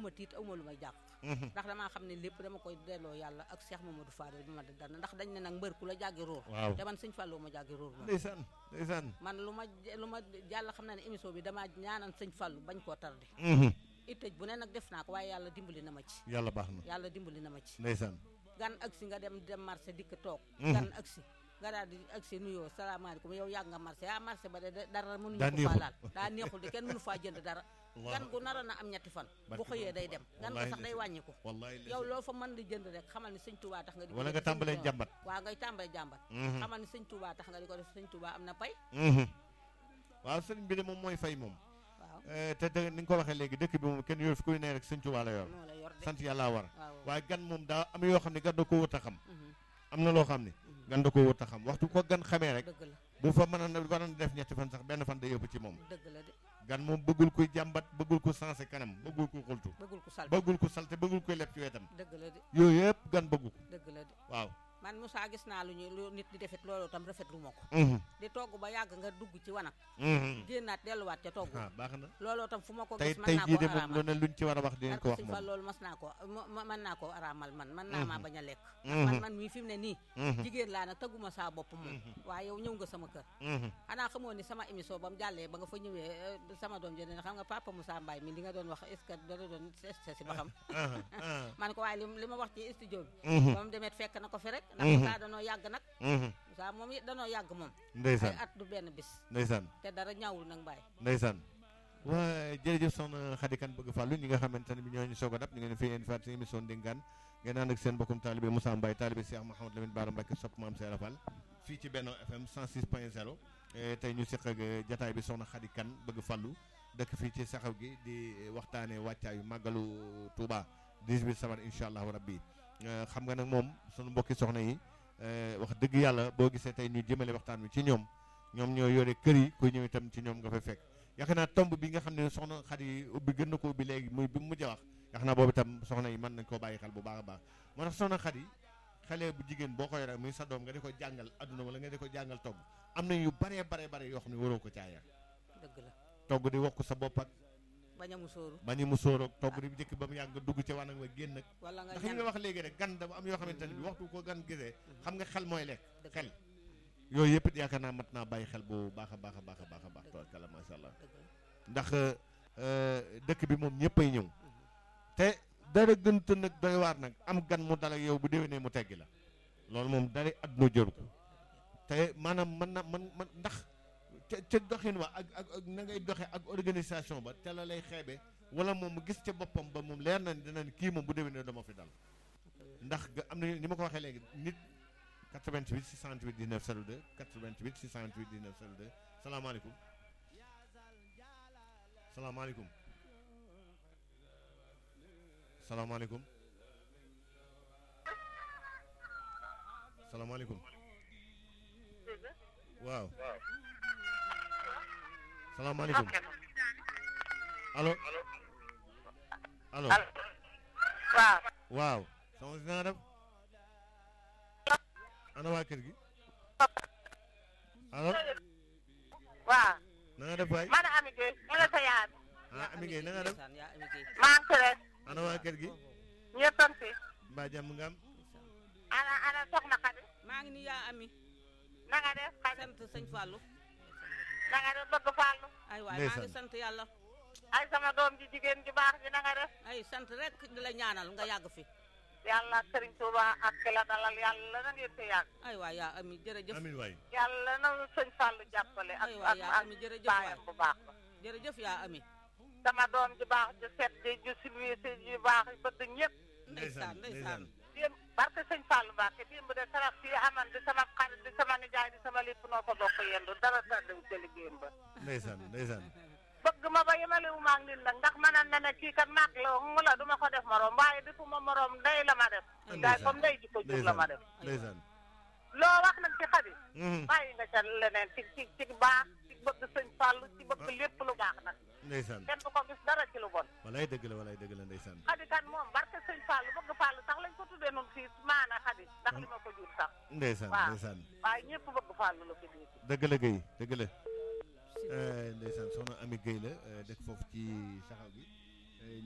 awma tiit awma lu may jàpp ndax damaa xam ne lépp dama koy delloo yàlla ak Cheikh Mamadou Fadel bi ma di dana ndax dañ ne nag mbër ku la jàggi róor waaw te man sëñ Fallou ma jàggi róor moom ndeysaan ndeysaan man lu ma lu ma yàlla xam na ne émission bi damaa ñaanal sëñ Fallou bañ koo tardé ittëj bu ne nag def naa ko waaye yàlla dimbali na ma ci yàlla baax na yàlla dimbali na ma ci ndeysaan gan agsi nga dem dem marché dikk toog Mhm. gan agsi nga daal di agsi nuyoo salaamaaleykum yow yàgg nga marché ah marché ba de de- dara mënuñu Daa ko neexul. faa laal daa neexul de kenn mënu faa jënd dara Allahu gan gu naroon na am ñetti fan bu Barke xëyee day dem gan ko Wallahi sax day ndeysaan. wàññiku wallahi yow loo fa mën di jënd rek xamal ni sëñ Touba tax nga di ko wala def nga tàmbalee sëñ- jàmbat waaw ngay tàmbalee jàmbat Mhm. xamal ni sëñ Touba tax nga di ko def sëñ Touba am na pay Mhm. waaw sëriñ bi de moom mooy fay moom waaw Eh, te dë- ni nga ko waxee léegi dëkk bi moom kenn yor fi kuy ne rek sëñ Tuubaa la yor moo la yor de sant yàlla war waaw waaye gan moom daa am yoo xam ne gan da ko wut a xam Mhm. am na loo xam ne gan da ko wut a xam waxtu ko gan xamee rek dëgg la bu fa mën a war a def ñetti fan sax benn fan day yëpp ci moom dëgg la de gan moom bëggul kuy jàmbat bëggul ku sensé kanam bëggul ku xultu bëggul ko sal bëggul ku salte bëggul kuy leb ci wetam dëgg la de yooyu yëpp gan bëggu ko dëgg la de waaw man Moussa gis naa lu ñu lu nit di defit loolu tam rafetlu ma ko Mhm. di togg ba yàgg nga dugg ci wanag Mhm. génnaat delluwaat ca togg ah baax na looloo tam fu ma ko tey gis mën tey naa jii koo de moom lu araamal ne luñ ci war a wax dinañ ko wax Sëñ moom Fall loolu mas naa ko ma mën naa koo araamal man mën naa Mhm. maa bañ a lekk Mhm. man man mii fi mu ne nii Mhm. jigéen laa nag tëgguma saa bopp moom waaye yow ñëw nga sama kër Mhm. xanaa xamoo ni sama émission ba mu jàllee ba nga fa ñëwee eh, sama doom jëne xam nga papa Moussa Mbaye mi li nga doon wax est ce que dara doon testé si ba xam Ah, ah. man ko waaye li li ma wax ci studio bi Mhm. ba mu demet fekk na ko fi rek ndax Mhm. Moussa danoo yàgg nag Mhm. Moussa moom it danoo yàgg moom ay ndeysaan at du benn bis ndeysaan te dara ñaawul nag Mbaye ndeysaan waa jërëjëf soxna Khady Kane bëgg fàllu ñi nga xamante ne bi ñoo ñu soog a dab ñu ngeen fi indi faat seen émission ndénkaan ngeen ànd ak seen bokkum taalibe Moussa Mbaye taalibe Cheikh Mouhamadou Lamine Bara Mbacké sopp maam Seera Fall fii ci Benno FM 106 point 0 tey ñu seq ak eh, jataay bi soxna Khady Kane bëgg fàllu dëkk fii ci saxaw gi di waxtaane wàccaayu màggalu Touba 18 safar incha allahu rabbi Eh, xam nga nag moom sunu mbokki soxna yi eh, wax dëgg yàlla boo gisee tey ñu jëmale waxtaan wi ci ñoom ñoom ñoo yore kër yi kuy ñëw itam ci ñoom nga fay fekk yaakaar naa tomb bi nga xam ne soxna Khady ubbi gën na ko ubbi léegi muy bi mu mujj a wax yaakaar naa boobu itam soxna yi mën nañ koo bàyyi xel bu baax a baax moo tax soxna Khady xale bu jigéen boo ko yore muy sa doom nga di ko jàngal adduna wala nga di ko jàngal togg am na yu baree baree bare yoo xam ne waroo ko caaya dëgg la togg di wokk sa bopp ak bañ a musóoru bañu mu sóoroog togg di jëkk ba mu yàgg nga dugg ci wanag wa génn ak wala nga ndax li ñan nga wax léegi rek gan dafa am yoo xamante ne bi waxtu ko gan gisee xam nga xel mooy lekk dëgg xel yooyu yëpp it yaakaar naa mat naa bàyyi xel bu baax a baax a baax a baax a baax tabarkalla macha allah dëgg la ndax euh, dëkk bi moom ñëppay ñëw te dara gënt nag doy waar nag am gan mu dal ak yow bu déwénee mu teggi la loolu moom dara àdduna jëru ko te maanaam mën na man man ndax ca ca doxin wa ak ak ak na ngay doxe ak organisation ba te la lay xeebe wala moom mu gis ca boppam ba moom leer na ni dina ni kii moom bu déwénee dama fi dal ndax ga- am na ni ma ko waxee léegi nit 88 628 19 02 88 628 19 02 salaamaaleykum salaamaaleykum salaamaaleykum salaamaaleykum waaw salaamaaleykum allo allo waaw waaw sama si na nga def ana waa kër gi allo waaw na nga def waay man Ami Gueye ñu ne sa yaay ah Ami Gueye na nga def ndeysaan yaa Ami Gueye maa ngi tere ana waa kër gi ñëpp a ngi fi mbaa jàmm nga am ana ana soxna Xadi maa ngi ni yaa Ami na nga def Xadi sant sëñ Fallou na nga def bëgg Fallou ay waay maa ngi Ndeysaan. sant yàlla ay sama doom ji jigéen ju baax ji na nga def ay sant rek di la ñaanal nga yàgg fi yàlla ak Serigne Touba ak ki la dalal yàlla na ngeen fi yàgg ay waay yaa Ami jërëjëf amin waay yàlla na sëñ Fallou jàppale ak Ay waay ak yaa ak Ami jërëjëf baayam waay bu baax ba jërëjëf yaa Ami sama doom ji baax ju set ji ju silvissé ju baax yi bëgg ñëpp ndeysaan ndeysaan démb barke sëñ Fallou Mbacke démb de sarax fii aman di sama xarit di sama nijaay di sama lépp noo ko bokk yendu dara tàddew ca liggéeyam ba ndeysaan ndeysaan bëgg ma ba yemalewu maa ngi nit nag ndax mënan na ne kii kat mag la mu la du ma ko def morom waaye defu ma morom ndey la ma def daay comme ndey ji ko jur la ma def ndeysaan loo wax nag ci xadi Mhm. bàyyi nga ca leneen ci ci ci baax ci bëgg sëñ Fallou ci bëgg lépp lu baax nag ndeysaan kenn du ko gis dara ci lu bon walaay dëgg la walaay dëgg la ndeysaan xadi kan moom barke sëñ Fallou bëgg Fallou sax lañ ko tuddee noonu fii maana xadi ndax li ma ko jur sax ndeysaan waaw. ndeysaan waaye ñëpp bëgg Fallou la ko jur dëgg la Guèye dëgg la Eh, ndeysaan soxna Ami Guèye la eh, dëkk foofu ci saxaw gi